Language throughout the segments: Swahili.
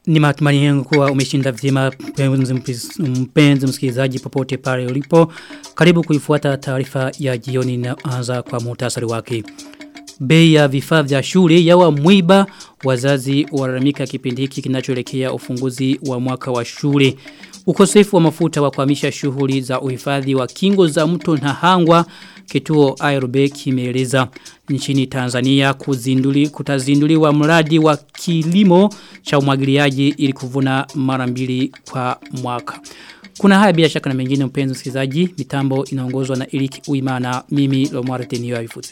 Ni matumani yangu kuwa umeshinda vyema mpenzi msikilizaji popote pale ulipo. Karibu kuifuata taarifa ya jioni na anza kwa muhtasari wake. Bei ya vifaa vya shule yawa mwiba wazazi walalamika kipindi hiki kinachoelekea ufunguzi wa mwaka wa shule. Ukosefu wa mafuta wa kuhamisha shughuli za uhifadhi wa kingo za mto na hangwa kituo ARB kimeeleza nchini Tanzania kuzinduli kutazinduliwa mradi wa kilimo cha umwagiliaji ili kuvuna mara mbili kwa mwaka. Kuna haya bila shaka na mengine mpenzi msikilizaji mitambo inaongozwa na Eric Uimana mimi Lomwara Tenio Aifute.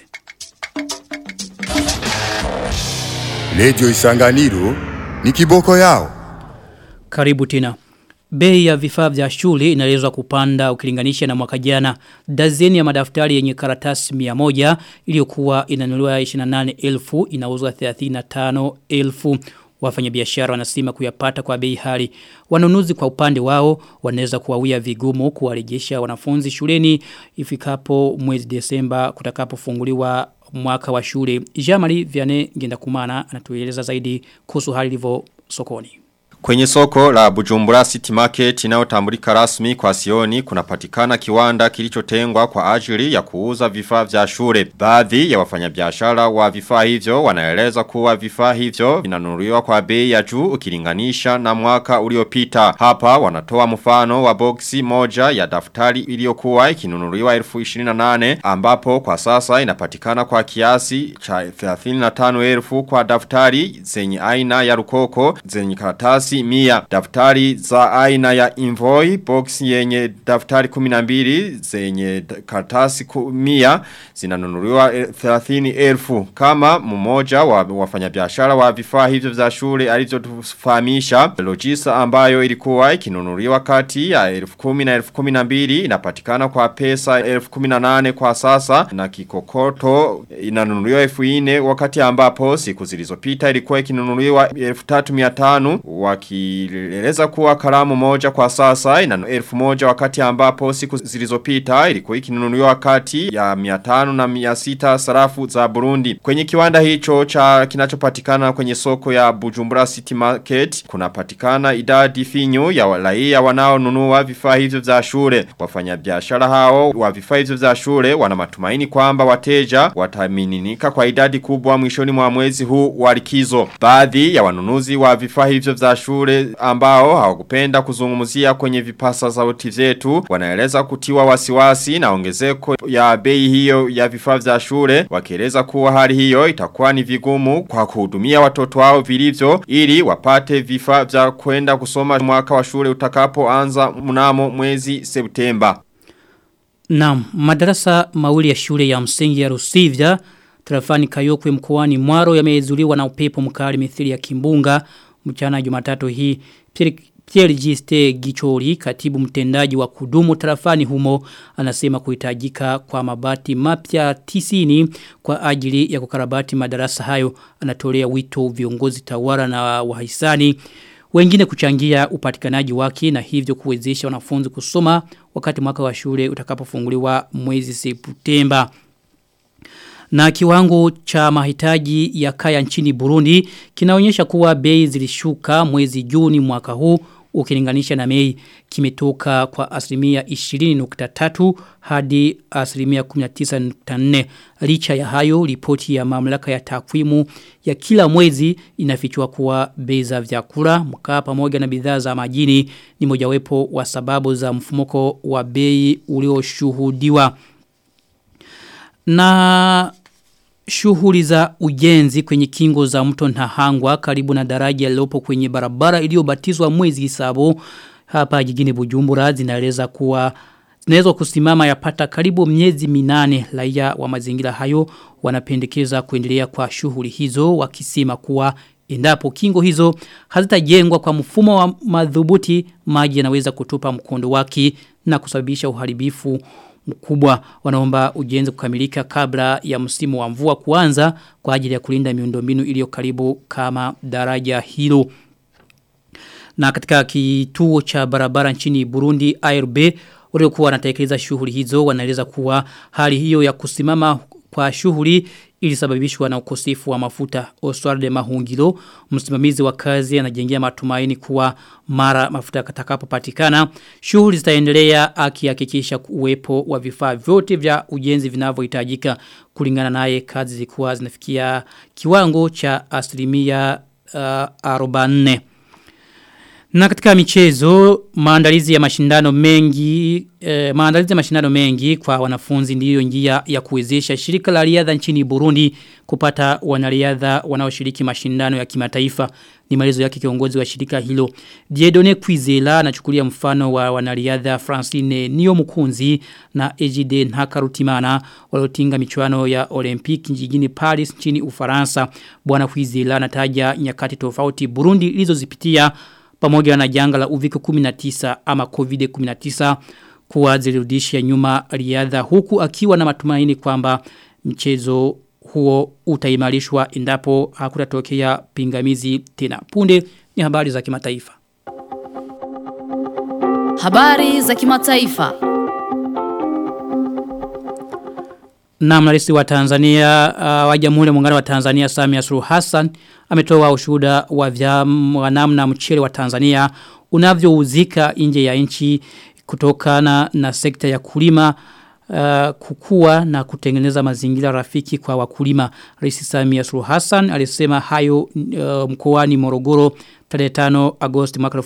Lejo Isanganiro ni kiboko yao. Karibu tena. Bei ya vifaa vya shule inaelezwa kupanda ukilinganisha na mwaka jana. Dazeni ya madaftari yenye karatasi 100 iliyokuwa inanunuliwa 28,000 inauzwa 35,000. Wafanyabiashara wanasema kuyapata kwa bei hali. Wanunuzi kwa upande wao wanaweza kuwawia vigumu kuwarejesha wanafunzi shuleni ifikapo mwezi Desemba kutakapofunguliwa mwaka wa shule. Jamali Vianney Gendakumana anatueleza zaidi kuhusu hali ilivyo sokoni. Kwenye soko la Bujumbura City Market inayotambulika rasmi kwa Sioni kunapatikana kiwanda kilichotengwa kwa ajili ya kuuza vifaa vya shule. Baadhi ya wafanyabiashara wa vifaa hivyo wanaeleza kuwa vifaa hivyo vinanunuliwa kwa bei ya juu ukilinganisha na mwaka uliopita. Hapa wanatoa mfano wa boksi moja ya daftari iliyokuwa ikinunuliwa 1028 ambapo kwa sasa inapatikana kwa kiasi cha 35,000 kwa daftari zenye aina ya rukoko zenye karatasi mia daftari za aina ya invoy box yenye daftari kuminambiri zenye kartasi mia zinanunuliwa 30 elfu kama mmoja wa wafanyabiashara wa vifaa hivyo vya shule alivyotufahamisha logisa ambayo ilikuwa ikinunuliwa kati ya elfu kumi na elfu kumi na mbili inapatikana kwa pesa elfu kumi na nane kwa sasa na kikokoto inanunuliwa elfu ine wakati ambapo siku zilizopita ilikuwa ikinunuliwa elfu tatu miatanu wakieleza kuwa kalamu moja kwa sasa ina elfu moja wakati ambapo siku zilizopita ilikuwa ikinunuliwa kati ya miatanu na miasita sarafu za Burundi. Kwenye kiwanda hicho cha kinachopatikana kwenye soko ya Bujumbura City Market kunapatikana idadi finyu ya raia wanaonunua vifaa hivyo vya shule. Wafanyabiashara hao wa vifaa hivyo vya shule wana matumaini kwamba wateja watamininika kwa idadi kubwa mwishoni mwa mwezi huu wa likizo. Baadhi ya wanunuzi wa vifaa hivyo vya shule ambao hawakupenda kuzungumzia kwenye vipasa sauti zetu wanaeleza kutiwa wasiwasi na ongezeko ya bei hiyo ya vifaa vya shule wakieleza kuwa hali hiyo itakuwa ni vigumu kwa kuhudumia watoto wao vilivyo ili wapate vifaa vya kwenda kusoma mwaka wa shule utakapoanza mnamo mwezi Septemba. Naam, madarasa mawili ya shule ya msingi ya Rusivya Tarafani Kayokwe mkoani Mwaro yamezuliwa na upepo mkali mithili ya kimbunga mchana Jumatatu hii Pierre, Pierre Giste Gichori katibu mtendaji wa kudumu tarafani humo anasema kuhitajika kwa mabati mapya tisini kwa ajili ya kukarabati madarasa hayo anatolea wito viongozi tawara na wahisani wengine kuchangia upatikanaji wake na hivyo kuwezesha wanafunzi kusoma wakati mwaka wa shule utakapofunguliwa mwezi Septemba na kiwango cha mahitaji ya kaya nchini Burundi kinaonyesha kuwa bei zilishuka mwezi Juni mwaka huu ukilinganisha na Mei kimetoka kwa asilimia 20.3 hadi asilimia 19.4 licha ya hayo ripoti ya mamlaka ya takwimu ya kila mwezi inafichua kuwa bei za vyakula mkaa pamoja na bidhaa za majini ni mojawapo wa sababu za mfumuko wa bei ulioshuhudiwa na shughuli za ujenzi kwenye kingo za mto Nahangwa karibu na daraja lilopo kwenye barabara iliyobatizwa mwezi Isabo hapa jijini Bujumbura zinaeleza kuwa zinaweza kusimama yapata karibu miezi minane raia wa mazingira hayo wanapendekeza kuendelea kwa shughuli hizo wakisema kuwa endapo kingo hizo hazitajengwa kwa mfumo wa madhubuti maji yanaweza kutupa mkondo wake na kusababisha uharibifu mkubwa wanaomba ujenzi kukamilika kabla ya msimu wa mvua kuanza kwa ajili ya kulinda miundombinu iliyo karibu kama daraja hilo. Na katika kituo cha barabara nchini Burundi ARB waliokuwa wanatekeleza shughuli hizo wanaeleza kuwa hali hiyo ya kusimama kwa shughuli ilisababishwa na ukosefu wa mafuta. Oswald Mahungilo, msimamizi wa kazi anajengea matumaini kuwa mara mafuta katakapopatikana, shughuli zitaendelea akihakikisha uwepo wa vifaa vyote vya ujenzi vinavyohitajika kulingana naye kazi zilikuwa zinafikia kiwango cha asilimia uh, 44. Na katika michezo, maandalizi ya mashindano mengi, eh, maandalizi ya mashindano mengi kwa wanafunzi ndiyo njia ya kuwezesha shirika la riadha nchini Burundi kupata wanariadha wanaoshiriki mashindano ya kimataifa. Ni maelezo yake kiongozi wa shirika hilo. Diedone Kwizela anachukulia mfano wa wanariadha Francine Nio Mukunzi na Ejide Ntakarutimana waliotinga michuano ya Olympic jijini Paris nchini Ufaransa. Bwana Kwizela anataja nyakati tofauti Burundi ilizozipitia pamoja na janga la uviko 19 ama COVID-19 kuwa zilirudisha nyuma riadha huku akiwa na matumaini kwamba mchezo huo utaimarishwa endapo hakutatokea pingamizi tena. Punde ni habari za kimataifa. Habari za kimataifa. Na mrahisi wa Tanzania uh, wa Jamhuri ya Muungano wa Tanzania Samia Suluhu Hassan ametoa ushuhuda wa vyama namna mchele wa Tanzania unavyouzika nje ya nchi kutokana na sekta ya kulima uh, kukua na kutengeneza mazingira rafiki kwa wakulima. Rais Samia Suluhu Hassan alisema hayo uh, mkoani Morogoro tarehe 5 Agosti mwaka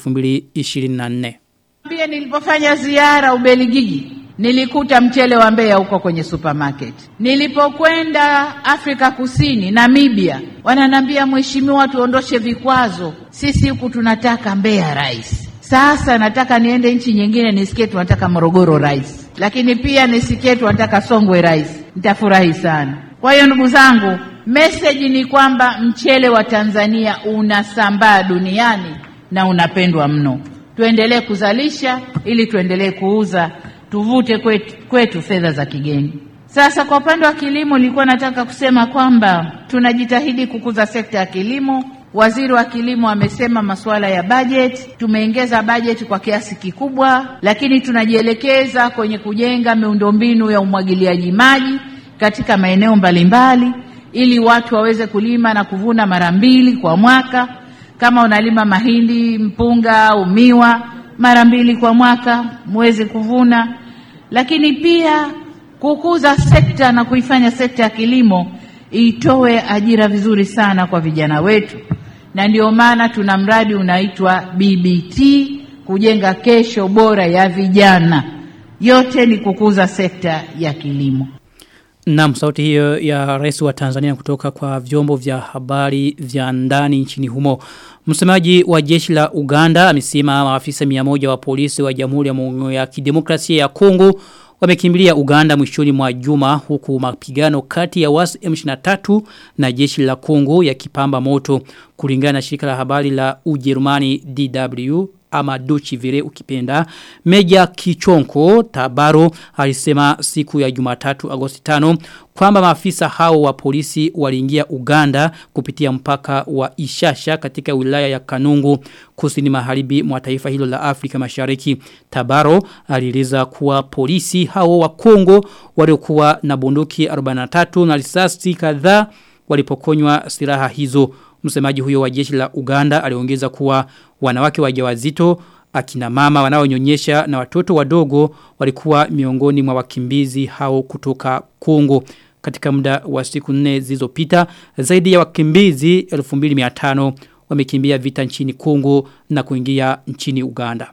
2024. Pia nilipofanya ziara Ubelgiji nilikuta mchele wa Mbeya huko kwenye supermarket. Nilipokwenda Afrika Kusini, Namibia, wananambia mheshimiwa, tuondoshe vikwazo, sisi huku tunataka Mbeya rice. Sasa nataka niende nchi nyingine nisikie tunataka Morogoro rice, lakini pia nisikie tunataka Songwe rice, nitafurahi sana. Kwa hiyo ndugu zangu, message ni kwamba mchele wa Tanzania unasambaa duniani na unapendwa mno. Tuendelee kuzalisha ili tuendelee kuuza tuvute kwetu, kwetu fedha za kigeni. Sasa kwa upande wa kilimo, nilikuwa nataka kusema kwamba tunajitahidi kukuza sekta ya kilimo. Waziri wa kilimo amesema masuala ya bajeti, tumeongeza bajeti kwa kiasi kikubwa, lakini tunajielekeza kwenye kujenga miundombinu ya umwagiliaji maji katika maeneo mbalimbali, ili watu waweze kulima na kuvuna mara mbili kwa mwaka. Kama unalima mahindi, mpunga au miwa, mara mbili kwa mwaka muweze kuvuna, lakini pia kukuza sekta na kuifanya sekta ya kilimo itoe ajira vizuri sana kwa vijana wetu, na ndio maana tuna mradi unaitwa BBT, kujenga kesho bora ya vijana. Yote ni kukuza sekta ya kilimo. Naam, sauti hiyo ya rais wa Tanzania kutoka kwa vyombo vya habari vya ndani nchini humo. Msemaji wa jeshi la Uganda amesema maafisa 100 wa polisi wa Jamhuri ya Muungano ya Kidemokrasia ya Kongo wamekimbilia Uganda mwishoni mwa juma huku mapigano kati ya wasi M23 na jeshi la Kongo yakipamba moto kulingana na shirika la habari la Ujerumani DW ama Dochi vile ukipenda. Meja Kichonko Tabaro alisema siku ya Jumatatu Agosti 5 kwamba maafisa hao wa polisi waliingia Uganda kupitia mpaka wa Ishasha katika wilaya ya Kanungu kusini magharibi mwa taifa hilo la Afrika Mashariki. Tabaro alieleza kuwa polisi hao wa Kongo waliokuwa na bunduki 43 na risasi kadhaa walipokonywa silaha hizo. Msemaji huyo wa jeshi la Uganda aliongeza kuwa wanawake wajawazito akina mama wanaonyonyesha na watoto wadogo walikuwa miongoni mwa wakimbizi hao kutoka Kongo. Katika muda wa siku nne zilizopita zaidi ya wakimbizi 2500 wamekimbia vita nchini Kongo na kuingia nchini Uganda.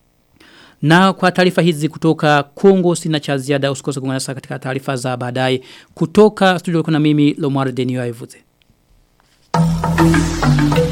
Na kwa taarifa hizi kutoka Kongo sina cha ziada usikose kuungana nasi katika taarifa za baadaye kutoka studio kuna mimi Lomar Denio Aivuze. Thank you.